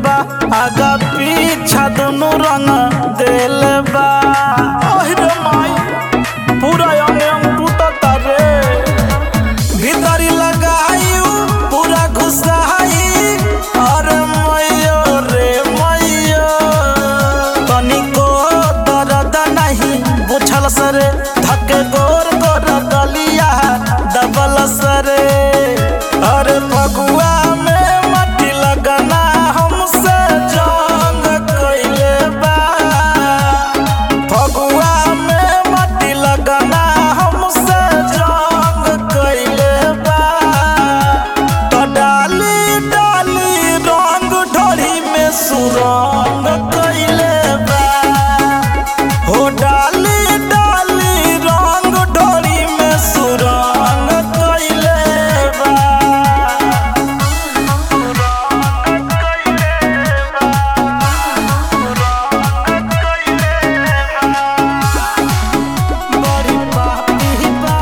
बा आगा पीछा दोनों रंग दिल बा ओहरे माई पूरा अंग अंग टूटता रे भीतरी लगाई पूरा घुसाई अरे मैयो रे मैयो तनिको दर्द नहीं बुझल सरे धके गोर गोर गलिया दबल सरे अरे फगुआ में मट्टी लगना हमसे जंग कइले बा फगुआ में मट्टी लगना हमसे जंग कइले बा तो डाली डाली रंग ढोरी में सुरंग कइले बा हो डाली डाली रंग ढोरी में सुरंग कइले बा बड़ी पापी बा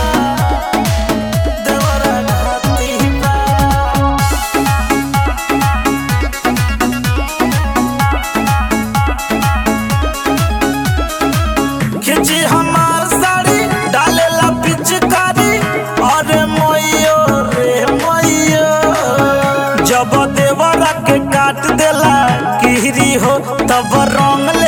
देवरा घाती बा खिंची हमार साड़ी डालेला पिचकारी अरे मैयो रे मैयो जब देवरा के काट देला किहरी हो तब रंग